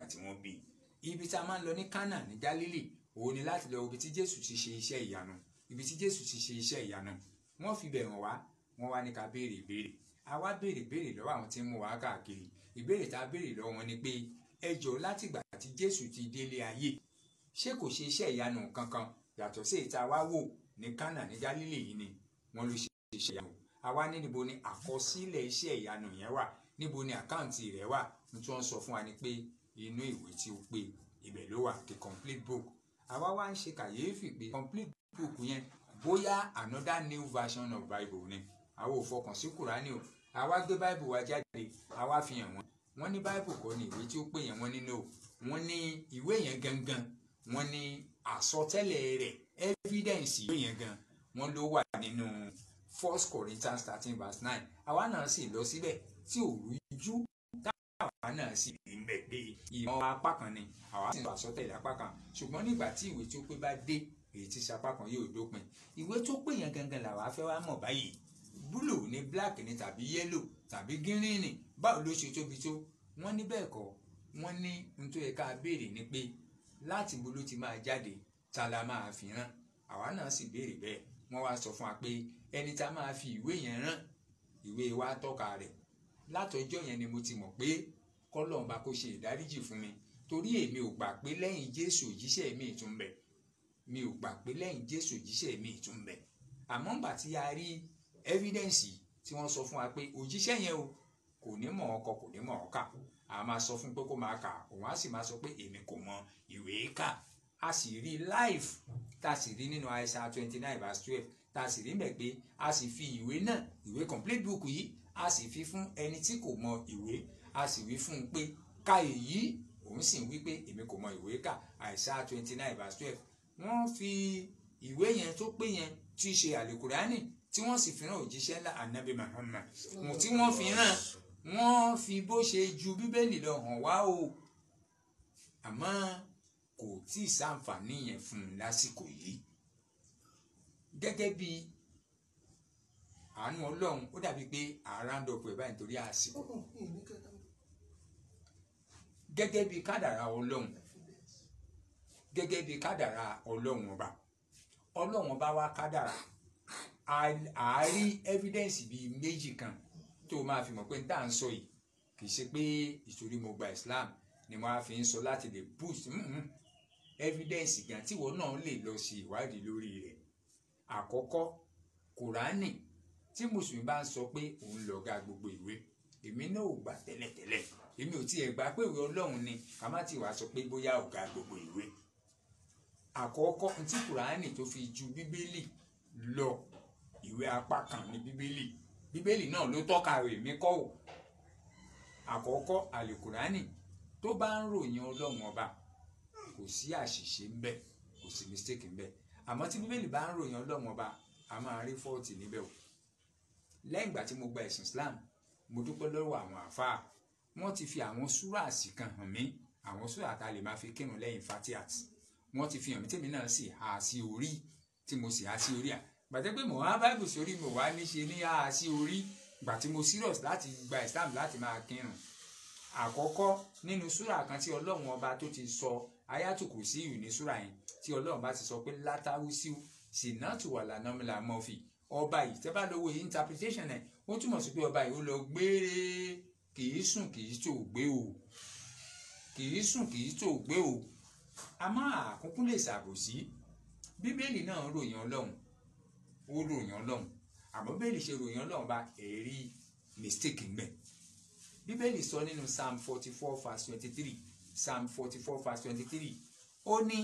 tí wọ́n bí ibi tá a máa ń lọ ní Kánà ní Gálílì òun ni láti lọ ibi tí Jésù ti ṣe iṣẹ́ ìyanu ibi tí Jésù ti ṣe iṣẹ́ ìyanu wọ́n fi bẹ̀ wọ́n wá wọ́n wá ní ká béèrè ìbéèrè a wá béèrè béèrè lọ́wọ́ àwọn tí ń mú wa káàkiri ìbéèrè tá a béèrè lọ́wọ́ wọn ni pé ẹ jọ̀ọ́ láti ìgbà tí Jésù ti délé ayé ṣé kò ṣe iṣẹ́ ìyanu kankan yàtọ̀ sí ìta wá wò ní Kánà ní Gálílì yìí ni wọ́n ló ṣe iṣẹ́ ìyanu àwa ní níbo ni àkọsílẹ̀ iṣẹ́ ìyanu yẹn wà níbo ni àkáǹtì rẹ̀ wà ní tí wọ́n sọ fún wa ni pé inú ìwé tí ó pé ibẹ̀ ló wà the complete book àwa wá ń ṣe kàyéfì pé complete book yẹn bóyá another new version of bible ni àwọn ò fọkàn sí kùránì o àwa gbé bible wa jáde àwa fi hàn wọ́n wọ́n ní bible kọ́ ni ìwé tí ó pè yẹn wọ́n ní no wọ́n ní ìwé yẹn gangan wọ́n ní àsọtẹ́lẹ̀ rẹ̀ evidence ìwé yẹn gan wọ́n ló wà nínú first corinthians thirteen verse nine àwa náà sì lọ síbẹ̀ tí ò rújú táwa náà sì rí mbẹ̀ pé ìmọ̀ apá kan ni àwa sì ń sọ àsọtẹ́lẹ̀ apá kan ṣùgbọ́n nígbà tí ìwé tí ó pé bá dé èyí tí sapá kan yóò dópin ìwé tó pé yẹn gangan làwa fẹ́ wá mọ̀ báyìí búlù ní black ni tàbí yẹ́lò tàbí gírínì báwo ló ṣe tóbi tó wọ́n ní bẹ́ẹ̀ kọ́ wọ́n ní n tó yẹ ká béèrè ni pé láti bo ló ti máa jáde ta la máa fi rán àwa náà sì béèrè bẹ́ẹ̀ wọ́n wá sọ fún wa pé ẹni tá máa fi ìwé yẹn rán ìwé wa tọ́ka rẹ̀ látọjọ́ yẹn ni mo ti mọ̀ pé kọ́lọ́ọ̀ba kó ṣe ìdáríjì fún mi torí èmi ò gbà pé lẹ́yìn Jésù òjíṣẹ́ mi ìtún bẹ̀ mi ò gbà pé lẹ́yìn Jésù òjíṣẹ́ mi ìtún bẹ̀ àmọ́ ńgbà tí a rí evidence tí wọ́n sọ fún wa pé òjíṣẹ́ yẹn o kò ní mọ̀ ọkọ kò ní mọ̀ ọkà a máa sọ fún pé kó máa kà òun á sì máa sọ pé èmi kò mọ ìwé kà a sì rí live tá a sì rí nínú Isaiah twenty nine verse twelve tá a sì rí mẹ́ pé a sì fi ìwé náà ìwé complete book yìí a sì fi fún ẹni tí kò mọ ìwé a sì wí fún un pé ka èyí òun sì ń wí pé èmi kò mọ ìwé kà Isaiah twenty nine verse twelve wọ́n fi ìwé yẹn tó pé yẹn tí í ṣe àlùkùránì tí wọ́n sì fi rán òjíṣẹ́ ńlá anabi Muhammad tí wọ́n fi rán wọ́n fi bó ṣe ju bíbélì lọ hàn wá o àmọ́ kò tí ì sáǹfààní yẹn fún un lásìkò yìí gẹ́gẹ́ bí àánú ọlọ́run ó dàbí pé àràǹdọ̀pọ̀ ẹ̀ báyìí nítorí àsìkò gẹ́gẹ́ bí kádàrá ọlọ́run gẹ́gẹ́ bí kádàrá ọlọ́run ọba ọlọ́run ọba wá kádàrá àárí evidence bíi méjì kan tó máa fi mọ̀ pé tá à ń sọ yìí kì í ṣe pé ìtorí mo gba Islam ni mo á fi ń sọ láti lè boost evidence gan tíwọ náà lè lọ sí ìwádìí lórí rẹ̀ àkọ́kọ́ kùránì tí mùsùlùmí bá ń sọ pé òun lọ̀gá gbogbo ìwé èmi náà ò gbà tẹ́lẹ̀tẹ́lẹ̀ èmi ò tiẹ̀ gbà pé ìwé ọlọ́run ni ká má ti wàá sọ pé bóyá ọ̀gá gbogbo ìwé àkọ́kọ́ tí kùránì tó fi ju bíbélì lọ ìwé apá kan ní bíbélì bíbélì náà ló tọ́ka rẹ̀ mí kọ́ ò àkọ́kọ́ àlùkùránì tó bá ń ròyìn ọlọ́run ọba kò sí àṣìṣe ń bẹ kò sí mistake ń bẹ àmọ́ tí bíbélì bá ń ròyìn ọlọ́run ọba a máa rí fọ́ọ̀tì níbẹ̀ o lẹ́yìn ìgbà tí mo gba ẹ̀sìn Islam mo dúpẹ́ lọ́wọ́ àwọn àfáà wọ́n ti fi àwọn súràsì kan hàn mí àwọn súrà tá a lè máa fi kírun lẹ́yìn fatihat wọ́n ti fi hàn mí tèmi náà sì há sí orí tí mo sì há sí orí à gbàtẹ́ pé mo há báìbù sórí mo wá níṣe ní há sí orí gbà tí mo serious láti gba Islam láti máa kírun àkọ́kọ́ nínú súrà kan tí ọlọ́run ọba tó ti sọ ayátùkù sí ìrù ní súrà yẹn tí ọlọ́run bá ti sọ pé látàrú sí sinatu wà lánàmìlà mọ́fì ọba yìí tẹ́ bá lówó interpretation ẹ̀ ó túmọ̀ sí pé ọba yìí ó lọ gbére kìí sùn kìí tó gbé o kìí sùn kìí tó gbé o a máa àkókò lè ṣàbòsí bíbélì náà ròyìn ọlọ́run ó ròyìn ọlọ́run àmọ́ bíbélì ṣe ròyìn ọlọ́run bá ẹ̀rí mistake ńbẹ bíbélì sọ nínú psalm forty four verse twenty three psalm forty four verse twenty three ó ní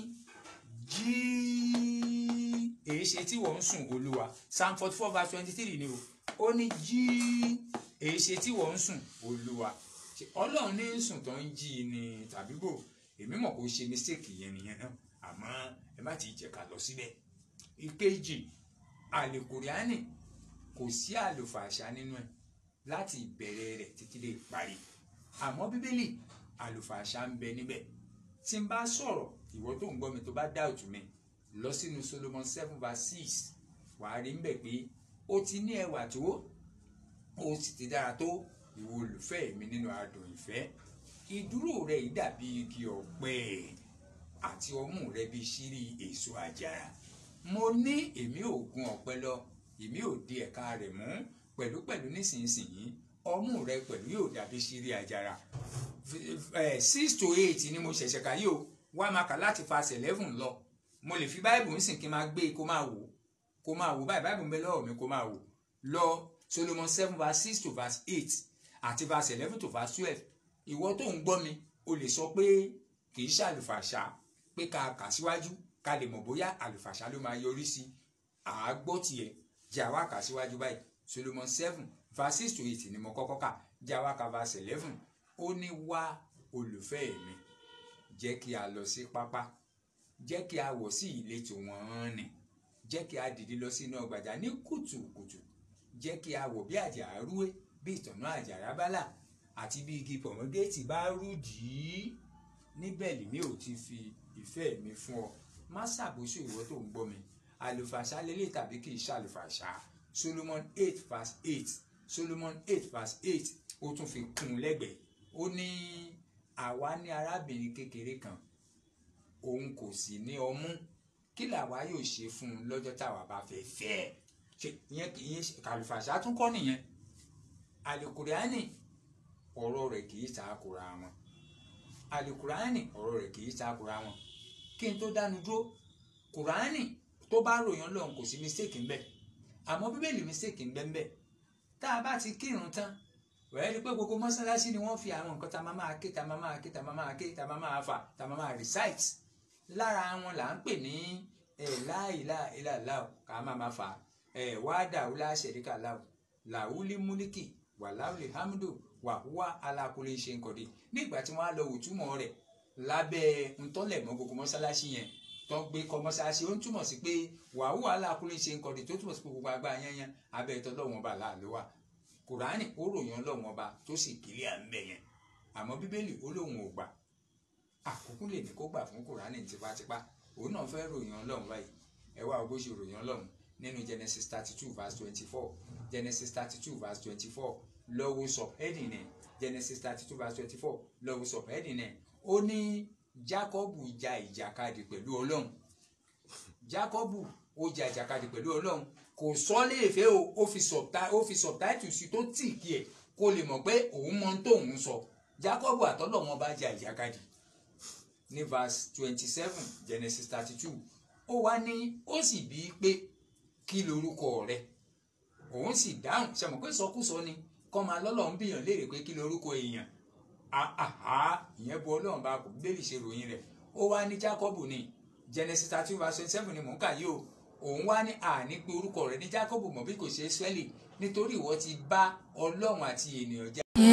jí èyí ṣe tí wọ́n ń sùn olúwa psalm forty four verse twenty three ni o ó ní jí èyí ṣe tí wọ́n ń sùn olúwa ọlọ́run ní sùn tó ń jí ni tàbí bò èmi mọ̀ kó ṣe mistake yẹn nìyẹn náà àmọ́ ẹ má ti jẹ́ ká lọ síbẹ̀ ìkejì àlèkùránì kò sí àlùfàṣà nínú ẹ̀ láti ìbẹ̀rẹ̀ rẹ̀ títí dé ìparí àmọ́ bíbélì àlùfàṣà ń bẹ níbẹ̀ tí n bá sọ̀rọ̀ ìwọ tó ń gbọ́ mi tó bá doubt mi lọ sínú Solomon seven verse six wàá rí mbẹ̀ pé ó ti ní ẹwà tó ó sì ti dára tó ìwọ olùfẹ́ mi nínú adùn ìfẹ́ ìdúró rẹ yìí dàbí igi ọ̀pẹ àti ọmú rẹ bí ṣírí èso àjàrà mo ní èmi ò gun ọ̀pẹ lọ èmi ò di ẹ̀ka rẹ̀ mú pẹ̀lúpẹ̀lú nísinsìnyí ọmú rẹ pẹ̀lú yóò dàbí ṣírí àjàrà six to eight ni mo ṣẹ̀ṣẹ̀ kà yìí o wá máa kà láti verse eleven lọ mo lè fi báìbù ńsìn kí n máa gbé kó máa wò kó máa wò báyìí báìbù ń bẹ lọ́wọ́ mi kó máa wò lọ Solomon seven verse six to verse eight àti verse eleven to verse twelve ìwọ tó ń gbọ́ mi o lè sọ pé kì í ṣàlùfàṣà pé ká kà síwájú ká lè mọ̀ bóyá àlùfàṣà ló máa yọrí sí àágbọ́ tiẹ̀ jẹ́ àwa kà síwájú báyìí Solomon seven verse six to eight ni mo kọ́kọ́ kà jẹ́ àwa kà verse eleven ó ní wá olùfẹ́ mi jẹ́ kí a lọ sí pápá jẹ́ kí a wọ̀ sí ìletò wọ́n nì jẹ́ kí a dìde lọ sínú ọgbàjà ní kùtùkùtù jẹ́ kí a wọ̀ bí àjàrà rúwé bí ìtànná àjàrà bálà àti bí igi pọ̀mọ́gẹ́tì bá rú dìí níbẹ̀ lèmi ò ti fi ìfẹ́ mi fún ọ má ṣàbòsí ìwọ tó ń gbọ́ mi àlùfàṣà lélẹ̀ tàbí kì í ṣàlùfàṣà Solomon eight verse eight Solomon eight verse eight ó tún fi kún un lẹ́gbẹ̀ẹ́ ó ní àwa ní arábìnrin kékeré kan òun kò sì ní ọmú kí làwa yóò ṣe fún un lọ́jọ́ táwa bá fẹ́ fẹ́ ẹ̀ ṣe ìyẹn ìyẹn kàlùfàṣà tún kọ́ nìyẹn àlùkùránì ọ̀rọ̀ rẹ̀ kì í takora wọn àlùkùránì ọ̀rọ̀ rẹ̀ kì í takora wọn kí n tó dánu dúró kùránì tó bá ròyìn Ọlọ́run kò sí mistake ń bẹ àmọ́ bíbélì mistake ń bẹ ń bẹ tá a bá ti kírun tán wẹ́ẹ́ rí pé gbogbo mọ́sálásí ni wọ́n fi àwọn nǹkan tá a máa máa ké tá a máa máa ké tá a máa máa ké tá a máa máa fà tá a máa máa recite lára wọn là ń pè ní láìláìláìláò ká máa máa fà wáádà wúlá ṣẹ̀ríkà láò làwúlí múlíkì wàláwùlì hamdu wàhúwà alákùlé ṣe ń kọ̀dé nígbà tí wọ́n á lọ òtúmọ̀ rẹ̀ lábẹ́ ntọ́lẹ̀mọ́ gbogbo mọ́sálásí yẹn tó ń gbé kọ́ mọ́sálásí ó ń túmọ̀ sí pé wàhúwà alákùlé ṣe ń kọ̀dé tó túmọ̀ sí pé gbogbo agbá yẹn abẹ́ ìtọ́ lọ́wọ́n ọba láàlú wa kùránì ó ròyìn ọlọ́wọ́n ọba tó sì kílẹ̀ à ń bẹ̀ yẹn àmọ́ bíbélì ó lóun ò gbà àkókò lè ní kó gbà fún kùránì tipátipá òun náà fẹ́ ròyìn ọlọ́run báyìí ẹ wá bó ṣe ròyìn ọlọ́run nínú Genesis thirty two verse twenty four Genesis thirty two verse twenty four lọ́wọ́ subheading ẹ̀ Genesis thirty two verse twenty four lọ́wọ́ subheading ẹ̀ ó ní Jákọ́bù ja ìjàkadì pẹ̀lú ọlọ́run Jákọ́bù ó ja ìjàkadì pẹ̀lú ọlọ́run kò sọ léèfé o ó fi subtitle ó fi subtitle sí tó tì kí ẹ̀ kó lè mọ̀ pé òun mọ tóun sọ Jákọ́bù àtọ́lọ̀ wọn bá ja ìjàkadì ní verse twenty seven Genesis thirty two ó wá ní ó sì bí i pé kí lorúkọ rẹ òun sì dáhùn ṣe mọ̀ pé sọkúsọ ni kọ́ máa lọ́lọ́run bíyàn léèrè pé kí lorúkọ èèyàn àhà ìyẹn bu ọlọ́run bá kò bẹ́ẹ̀lì ṣe ròyìn rẹ̀ ó wá ní Jákọ́bù ní Genesis thirty verse twenty seven ni mò ń kà yìí o òun wá ní àní pé orúkọ rẹ̀ ní Jákọ́bù mọ̀ bí kò ṣe Ísírẹ́lì nítorí ìwọ ti bá ọlọ́run àti ènìyàn jà.